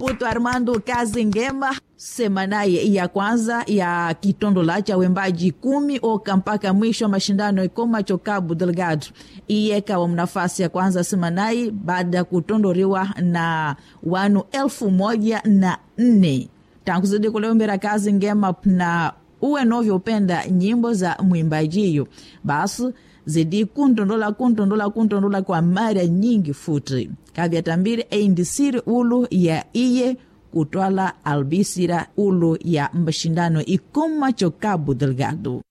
Maputo Armando Kazingema semanaye ya kwanza ya kitondola cha wembaji kumi oka mpaka mwisho wa mashindano ikomacho Cabo Delgado iyekawa mnafasi ya kwanza semanai baada ya kutondoriwa na wanu elfu moja na nne tangu zidi kuleombera kazi ngema na uwe novyopenda nyimbo za mwimbajiyo basi zidi kuntondola kuntondola kuntondola kwa mara nyingi futi kavyatambiri eindisiri ulu ya iye kutwala albisira ulu ya mashindano ikomacho Cabo Delgado